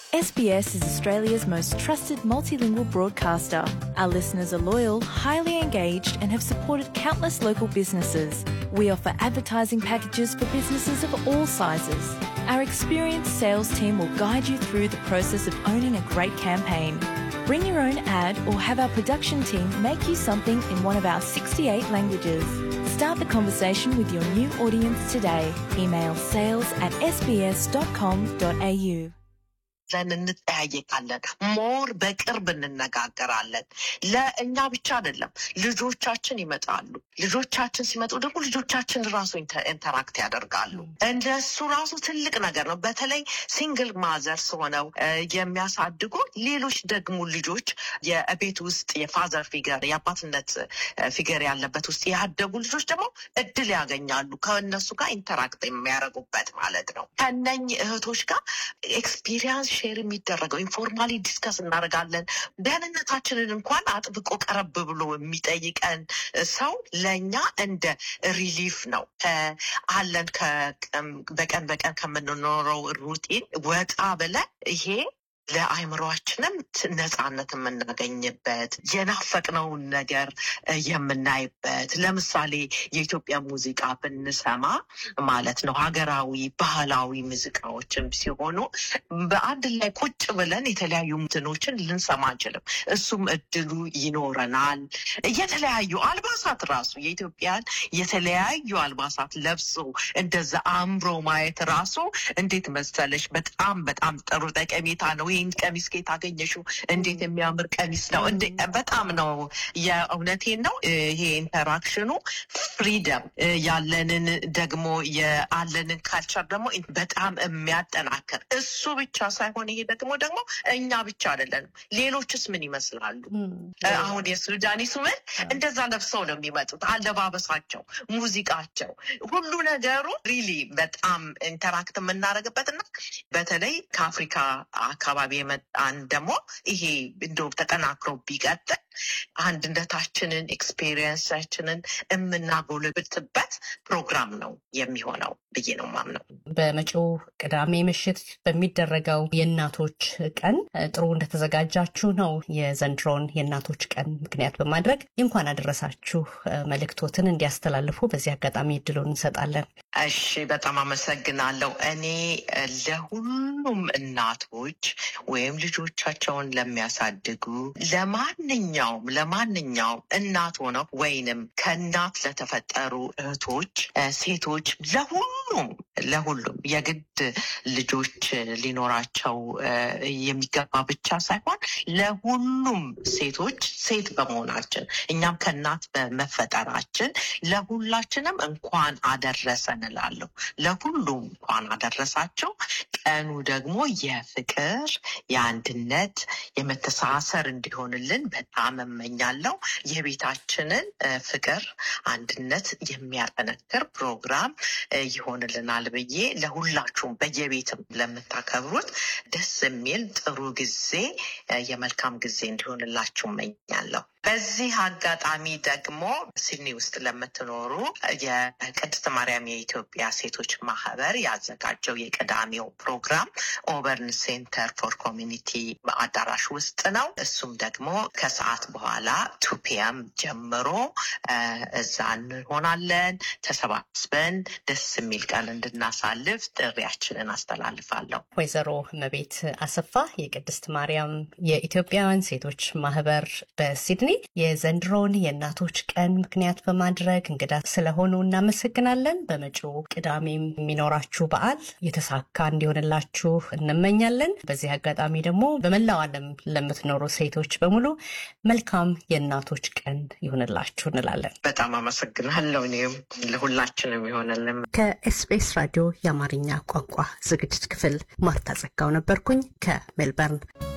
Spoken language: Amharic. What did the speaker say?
SBS is Australia's most trusted multilingual broadcaster. Our listeners are loyal, highly engaged, and have supported countless local businesses. We offer advertising packages for businesses of all sizes. Our experienced sales team will guide you through the process of owning a great campaign. Bring your own ad or have our production team make you something in one of our 68 languages. Start the conversation with your new audience today. Email sales at sbs.com.au. ዘን እንጠያየቃለን። ሞር በቅርብ እንነጋገራለን። ለእኛ ብቻ አይደለም፣ ልጆቻችን ይመጣሉ። ልጆቻችን ሲመጡ ደግሞ ልጆቻችን ራሱ ኢንተ- ኢንተራክት ያደርጋሉ። እንደሱ ራሱ ትልቅ ነገር ነው። በተለይ ሲንግል ማዘርስ ሆነው እ፣ የሚያሳድጉ ሌሎች ደግሞ ልጆች የቤት ውስጥ የፋዘር ፊገር የአባትነት ፊገር ያለበት ውስጥ ያደጉ ልጆች ደግሞ እድል ያገኛሉ ከእነሱ ጋር ኢንተራክት የሚያደርጉበት ማለት ነው። ከነኝህ እህቶች ጋር ኤክስፒሪየንስ ሼር የሚደረገው ኢንፎርማሊ ዲስከስ እናደርጋለን። ደህንነታችንን እንኳን አጥብቆ ቀረብ ብሎ የሚጠይቀን ሰው ለእኛ እንደ ሪሊፍ ነው። ከ- አለን ከቀን- በቀን በቀን ከምንኖረው ሩቲን ወጣ ብለን ይሄ ለአእምሯችንም ት- ነፃነት የምናገኝበት የናፈቅነውን ነገር እ፣ የምናይበት ለምሳሌ የኢትዮጵያ ሙዚቃ ብንሰማ ማለት ነው ሀገራዊ ባህላዊ ሙዚቃዎችም ሲሆኑ በአንድ ላይ ቁጭ ብለን የተለያዩ ምትኖችን ልንሰማ አንችልም። እሱም እድሉ ይኖረናል። የተለያዩ አልባሳት ራሱ የኢትዮጵያን የተለያዩ አልባሳት ለብሶ እንደዛ አምሮ ማየት ራሱ እንዴት መሰለሽ በጣም በጣም ጥሩ ጠቀሜታ ነው። ይህን ቀሚስ ከየት አገኘሽው? እንዴት የሚያምር ቀሚስ ነው! እንዴ በጣም ነው የእውነቴን ነው። ይሄ ኢንተራክሽኑ ፍሪደም ያለንን ደግሞ የአለንን ካልቸር ደግሞ በጣም የሚያጠናክር እሱ ብቻ ሳይሆን ይሄ ደግሞ ደግሞ እኛ ብቻ አይደለንም። ሌሎችስ ምን ይመስላሉ? አሁን የሱዳኒ ሱመን እንደዛ ለብሰው ነው የሚመጡት። አለባበሳቸው፣ ሙዚቃቸው፣ ሁሉ ነገሩ ሪሊ በጣም ኢንተራክት የምናደርግበት እና በተለይ ከአፍሪካ አካባቢ የመጣን ደግሞ ይሄ እንደው ተጠናክሮ ቢቀጥል አንድነታችንን ኤክስፔሪየንሳችንን የምናጎለብትበት ፕሮግራም ነው የሚሆነው ብዬ ነው ማምነው። በመጪው ቅዳሜ ምሽት በሚደረገው የእናቶች ቀን እ፣ ጥሩ እንደተዘጋጃችሁ ነው። የዘንድሮውን የእናቶች ቀን ምክንያት በማድረግ እንኳን አደረሳችሁ እ፣ መልእክቶትን እንዲያስተላልፉ በዚህ አጋጣሚ እድሉን እንሰጣለን። እሺ፣ በጣም አመሰግናለሁ። እኔ እ፣ ለሁሉም እናቶች ወይም ልጆቻቸውን ለሚያሳድጉ ለማንኛውም ለማንኛውም እናት ሆነው ወይንም ከእናት ለተፈጠሩ እህቶች፣ እ፣ ሴቶች ለሁሉም ለሁሉም የግድ ልጆች ሊኖራቸው እ፣ የሚገባ ብቻ ሳይሆን ለሁሉም ሴቶች ሴት በመሆናችን እኛም ከእናት በመፈጠራችን ለሁላችንም እንኳን አደረሰን እላለሁ። ለሁሉም እንኳን አደረሳቸው። ቀኑ ደግሞ የፍቅር፣ የአንድነት፣ የመተሳሰር እንዲሆንልን በጣም እመኛለሁ። የቤታችንን እ፣ ፍቅር፣ አንድነት የሚያጠነክር ፕሮግራም እ፣ ይሆንልናል ብዬ ለሁላችሁም በየቤትም ለምታከብሩት ደስ የሚል ጥሩ ጊዜ እ፣ የመልካም ጊዜ እንዲሆንላችሁ እመኛለሁ። በዚህ አጋጣሚ ደግሞ ሲድኒ ውስጥ ለምትኖሩ የቅድስት ማርያም የኢትዮጵያ ሴቶች ማህበር ያዘጋጀው የቅዳሜው ፕሮግራም ኦበርን ሴንተር ፎር ኮሚኒቲ አዳራሽ ውስጥ ነው። እሱም ደግሞ ከሰዓት በኋላ ቱ ፒኤም ጀምሮ እ፣ እዛ እንሆናለን። ተሰባስበን ደስ የሚል ቀን እንድናሳልፍ ጥሪያችንን አስተላልፋለሁ። ወይዘሮ እመቤት አሰፋ የቅድስት ማርያም የኢትዮጵያውያን ሴቶች ማህበር በሲድኒ የዘንድሮውን የእናቶች ቀን ምክንያት በማድረግ እንግዳ ስለሆኑ እናመሰግናለን። በመጪው ቅዳሜም የሚኖራችሁ በዓል የተሳካ እንዲሆንላችሁ እንመኛለን። በዚህ አጋጣሚ ደግሞ በመላው ዓለም ለምትኖሩ ሴቶች በሙሉ መልካም የእናቶች ቀን ይሆንላችሁ እንላለን። በጣም አመሰግናለሁ። እኔም ለሁላችንም ይሆንልን። ከኤስቢኤስ ራዲዮ የአማርኛ ቋንቋ ዝግጅት ክፍል ማርታ ጸጋው ነበርኩኝ ከሜልበርን።